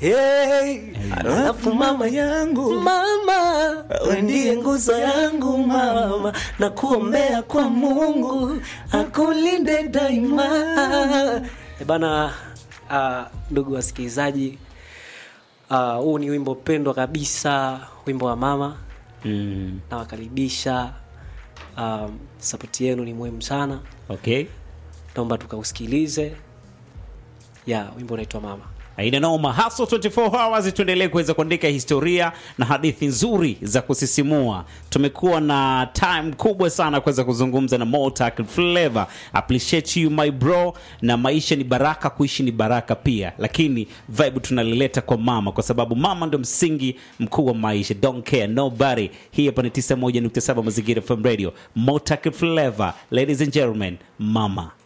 hey, alafu mama yangu mama we ndiye nguzo yangu mama na kuombea kwa mungu akulinde daima e bana uh, ndugu wasikilizaji ah, huu ni wimbo pendwa kabisa wimbo wa mama mm. nawakaribisha um, sapoti yenu ni muhimu sana okay naomba tukausikilize ya wimbo unaitwa mama aina noma haso 24 hours tuendelee kuweza kuandika historia na hadithi nzuri za kusisimua tumekuwa na time kubwa sana kuweza kuzungumza na Motak Flavor appreciate you my bro na maisha ni baraka kuishi ni baraka pia lakini vibe tunalileta kwa mama kwa sababu mama ndio msingi mkuu wa maisha don't care nobody hii hapa ni 91.7 mazingira FM radio Motak Flavor ladies and gentlemen mama